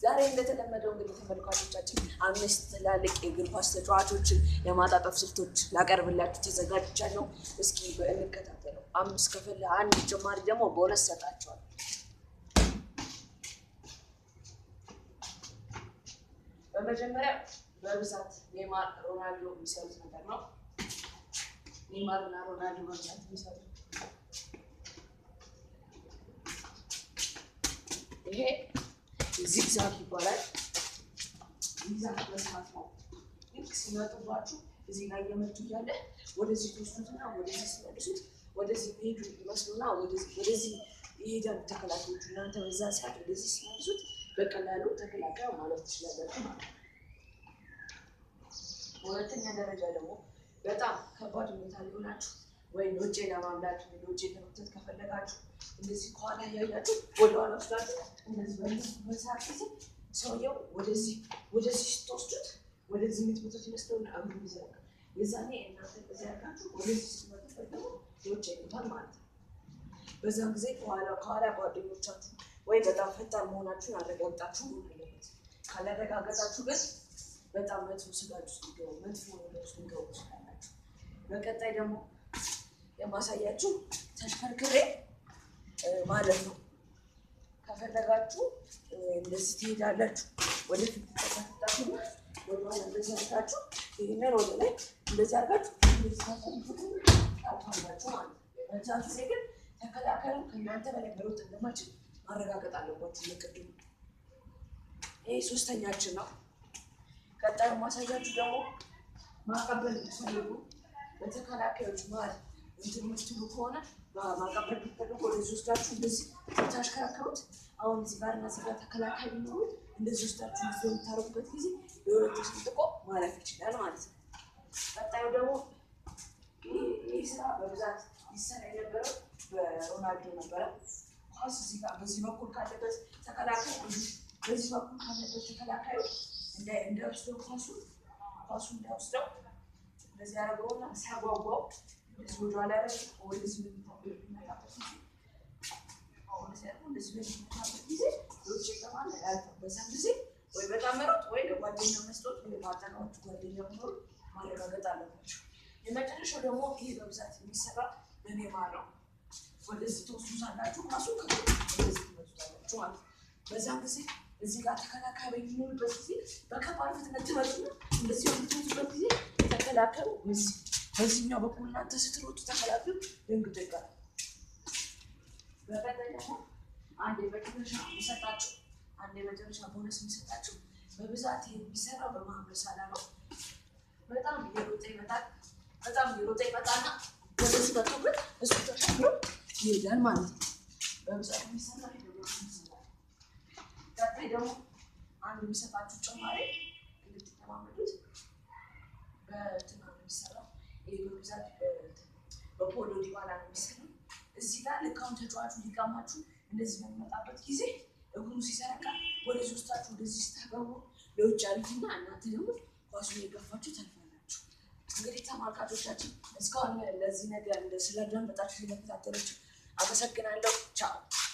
ዛሬ እንደተለመደው እንግዲህ ተመልካቾቻችን አምስት ትላልቅ የእግር ኳስ ተጫዋቾችን የማጣጠፍ ስልቶች ላቀርብላችሁ ተዘጋጅቻለሁ። እስኪ እንከታተለው። አምስት ከፈለ አንድ ጭማሪ ደግሞ በሁለት ሰጣቸዋል። በመጀመሪያ በብዛት ኔማር ሮናልዶ የሚሰሩት ነገር ነው። ኔማር እና ሮናልዶ በብዛት የሚሰሩት ይሄ ዚግዛግ ይባላል። ዚግዛግ መስራት ነው። ልክ ሲመጡባችሁ እዚህ ላይ እየመቱ እያለ ወደዚህ ትወስዱትና ወደዚህ ሲመልሱት ወደዚህ መሄዱ ይመስሉና ወደዚህ ይሄዳሉ ተከላካዮቹ። እናንተ በዛ ሰዓት ወደዚህ ሲመልሱት በቀላሉ ተከላካዩ ማለት ትችላላችሁ ማለት ነው። በሁለተኛ ደረጃ ደግሞ በጣም ከባድ ሁኔታ ሊሆናችሁ ወይም ውጭ ለማምላት ወይ ውጭ ለመክተት ከፈለጋችሁ እንደዚህ ከኋላ እያያችሁ ወደኋላ ወስዳችሁ እንደዚህ በዚህ በሰዓት ጊዜ ሰውየው ወደዚህ ወደዚህ ስትወስዱት ወደዚህ የምትመጡት ይመስለውና እግሩ ይዘረጋል። የዛኔ እናንተ እንደዚህ ያርጋችሁ ወደዚህ ስትመጡበት ደግሞ የውጭ ይመታል ማለት ነው። በዛም ጊዜ ከኋላ ከኋላ ጓደኞቻችሁ ወይ በጣም ፈጣን መሆናችሁን አረጋግጣችሁ መሆን አለበት። ካላረጋገጣችሁ ግን በጣም መጥፎ ስጋት ውስጥ ሊገቡ መጥፎ ነገር ውስጥ ሊገቡ ትችላላችሁ። በቀጣይ ደግሞ የማሳያችሁ ተሽከርክሬ ማለት ነው። ከፈለጋችሁ እንደዚህ ትሄዳላችሁ፣ ወደፊት ተከታታችሁ ወደኋላ እንደዚህ አድርጋችሁ ይህንን ወደ ላይ እንደዚህ አድርጋችሁ እንደዚህ ታታላችሁ ማለት ነው። በዛ ጊዜ ግን ተከላካዩ ከእናንተ በላይ መሮጥ እንደማይችል ማረጋገጥ አለባችሁ። ለቅድሙ ይህ ሶስተኛችን ነው። ቀጣዩ ማሳያችሁ ደግሞ ማቀበል የምትፈልጉ በተከላካዮች መሀል እንትን የምትሉ ከሆነ ማቀበል ብትፈልጉ ወደዚህ ወስዳችሁ እንደዚህ ስታሽከረክሩት አሁን እዚህ ጋር እና እዚህ ጋር ተከላካይ ቢኖሩት እንደዚህ ወስዳችሁ ጊዜ የምታደርጉበት ጊዜ የሁለቱ ስንጥቆ ማለፍ ይችላል ማለት ነው። ቀጣዩ ደግሞ ይህ ስራ በብዛት ይሰራ የነበረው በሮናልዶ ነበረ። ኳስ እዚህ ጋር በዚህ በኩል ካለበት ተከላካይ በዚህ በኩል ካለበት ተከላካዩ እንዳይወስደው ኳሱ ኳሱ እንዳይወስደው እንደዚህ ያደረገውና ሲያጓጓው እንደዚህ ወደ ኋላ ያደረገ ወደዚህ በሚመጣበት ጊዜ እንደዚህ በሚመጣበት ጊዜ ውጭ ይገባል አያልፍም። በዛም ጊዜ ወይ በጣም መሮጥ ወይ ለጓደኛ መስጠት ወይ ማጠናዎቹ ጓደኛ መኖሩ ማረጋገጥ አለባቸው። የመጨረሻው ደግሞ ይህ በብዛት የሚሰራ በኔማር ነው። ወደዚህ ተወስዱታላችሁ ኳሱ ወደዚህ ትመጡታላችሁ ማለት ነው። በዛም ጊዜ እዚህ ጋር ተከላካይ በሚኖርበት ጊዜ በከባድ ፍጥነት ትመጡና እንደዚህ በምትመጡበት ጊዜ ተከላካዩ በዚህ በዚህኛው በኩል እናንተ ስትሮጡ ተከላካዩ ደንግጦ ይቀራል። በቀጣይ ደግሞ አንድ የመጨረሻ የሚሰጣችሁ አንድ የመጨረሻ ቦነስ የሚሰጣችሁ በብዛት የሚሰራው በመሀመድ ሳላ ነው። በጣም እየሮጠ ይመጣል። በጣም እየሮጠ ይመጣና ወደዚህ መጥቶበት እሱ ተሻግሮ ይሄዳል ማለት ነው። በብዛት የሚሰራ ይሰራል። ቀጣይ ደግሞ አንድ የሚሰጣችሁ ጭማሪ እንድትለማመዱት በእንትና ነው የሚሰራው። ይህ በብዛት በፖሎ ዲባላ ነው የሚሰራው። እዚህ ጋር ልክ አሁን ተጫዋቹ ሊቀማችሁ እንደዚህ በሚመጣበት ጊዜ እግሩ ሲዘረጋ ወደ ሶስታችሁ ወደዚህ ስታገቡ ለውጭ አልፍና እናንተ ደግሞ ኳሱን የገፋችሁ ታልፋላችሁ። እንግዲህ ተመልካቾቻችን እስካሁን ለዚህ ነገር ስላዳመጣችሁ ስለተከታተላችሁ አመሰግናለሁ። ቻው